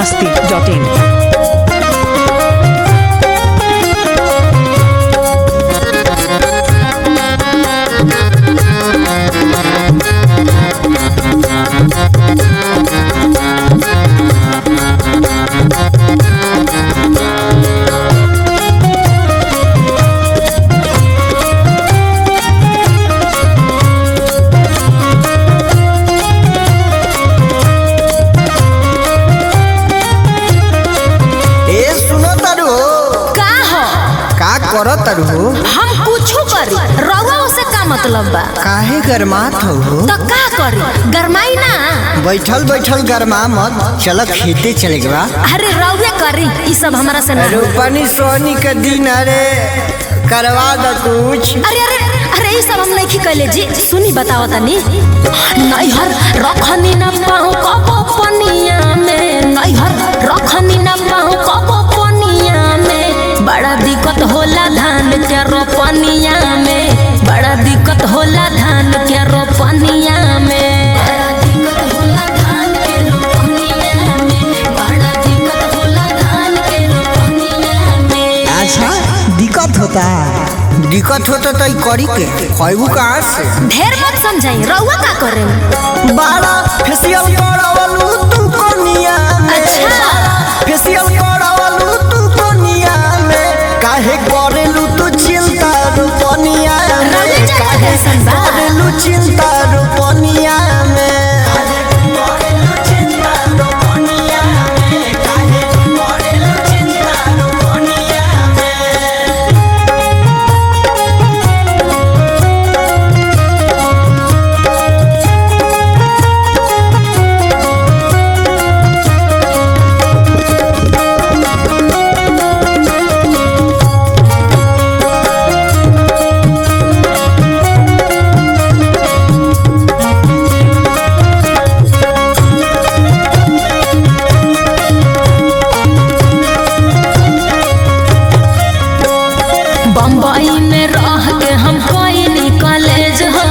masti.in. ए सुनो तारू का हो का करो तारू हम कुछो करी रउआ से का मतलब बा काहे गरमात हो तो का करी गरमाई ना बैठल बैठल गरमा मत चलो खेते चले गवा अरे रउए करी ई सब हमरा से ना रूपनी सोनी के दिन अरे करवा द कुछ अरे अरे अरे ई सब हम नहीं कैले जी सुनी बताओ तनी नैहर रखनी न पाऊँ कबो पनिया में नैहर रखनी न पाऊँ कबो पनिया में बड़ा दिक्कत होला धान के रोपनिया में बड़ा दिक्कत होला धान के रोपनिया में बड़ा दिक्कत होला धान के रोपनिया में बड़ा दिक्कत होला धान के रोपनिया में अच्छा दिक्कत होता दिक्कत होता तो ई करी के खैबू कहाँ से ढेर मत समझाई रउआ का करे बारा फेशियल करावलू तू कोनिया में अच्छा। फेशियल करावलू तू कोनिया में काहे करेलू तू चिंता रूपनिया में रउआ जाना काहे कैसन बा? करेलू चिंता रूपनिया में बम्बई में रह के हम कोई कॉलेज हो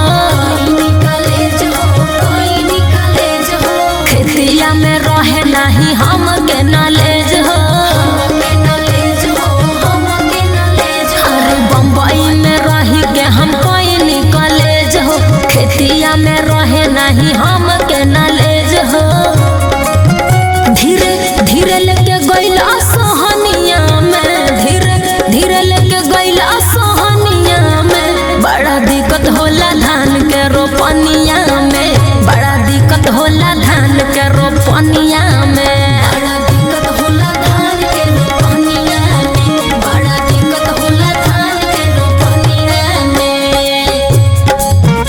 खेतिया में रहे नहीं हम के नॉलेज हो अरे बम्बई में रही के हम कोई कॉलेज हो खेतिया में रहे नहीं हम के नॉलेज हो धीरे धीरे लेके गइला सोहनिया में धीरे धीरे लेके गइला सोहनिया में बड़ा दिक्कत होला धान के रोपनिया में बड़ा दिक्कत होला धान के रोपनिया में बड़ा दिक्कत होला धान के रोपनिया में बड़ा दिक्कत होला धान के रोपनिया में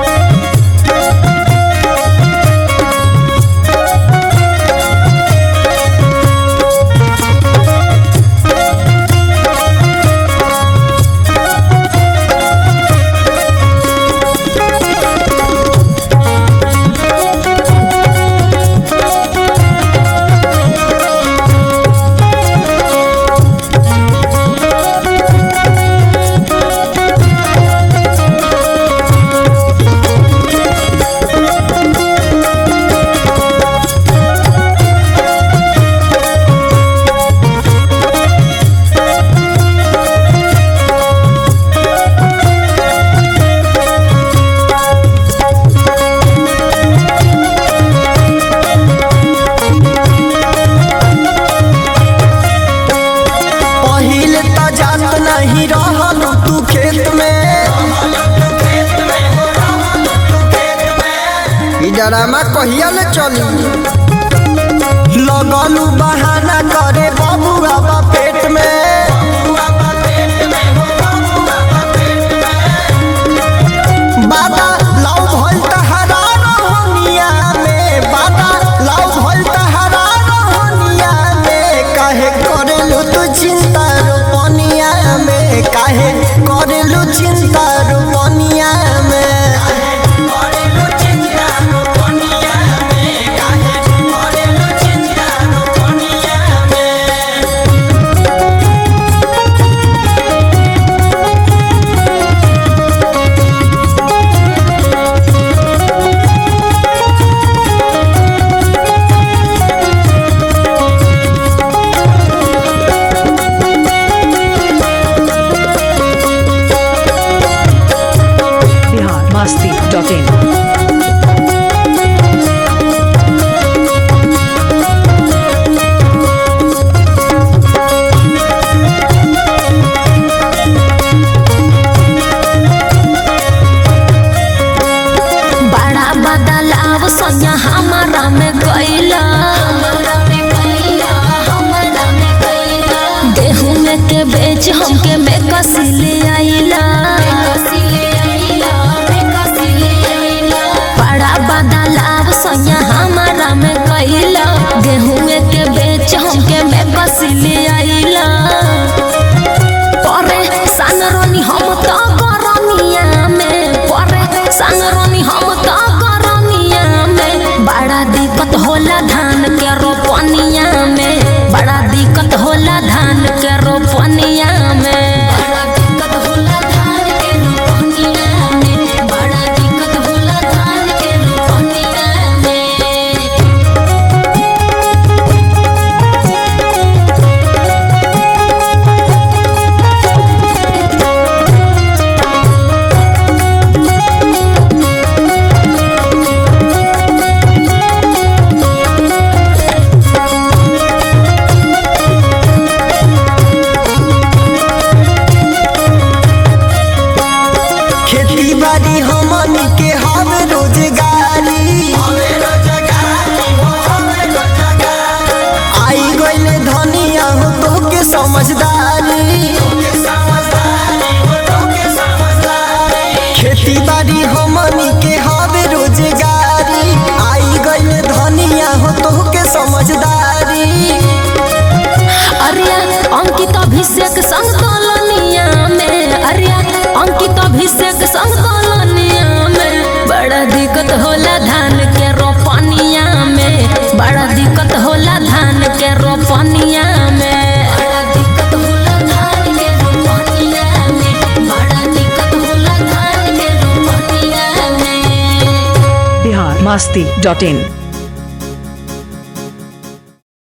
पहिले त जात नहीं रहल तू खेत में ई डरामा कहिया ले चली लगलू बहाना करे बबुआ बा पेट में बाबा लव भइल तहरा रहनिया में बाबा लव भइल तहरा रहनिया में काहे करेलू तू चिंता रूपनिया में काहे करेलू चिंता रूपनिया में masti.in. बड़ा बदलाव सोनिया हमारा में गईला गेहूं में के बेच हमके बेकसी ले आइला बड़ा बदलाव सोनिया हमारा में गईला गेहूं में के बेच हमके बेकसी ले आइला परे सानरोनी हम तो गरमिया में परे सानरोनी हम तो गरमिया में बड़ा दिक्कत होला धान के रोपनिया में बड़ा दिक्कत होला धान के रोपनिया में बड़ा दिक्कत होला धान के रोपनिया में बड़ा दिक्कत होला धान के रोपनिया में खेती बाड़ी हमनी के हवे रोजगारी आई गईले धनिया हो तो के समझदारी खेती बाड़ी हमनी के हवे रोजगारी आई गईले धनिया हो तो के समझदारी अरिया अंकित अभिषेक संग कॉलोनिया में अरिया अंकित अभिषेक संग कॉलोनिया में बड़ा दिक्कत होला धान के रोपनिया में बड़ा दिक्कत होला धान के रोपनिया में बड़ा दिक्कत होला धान के रोपनिया में बड़ा दिक्कत होला धान के रोपनिया में Bihar masti.in.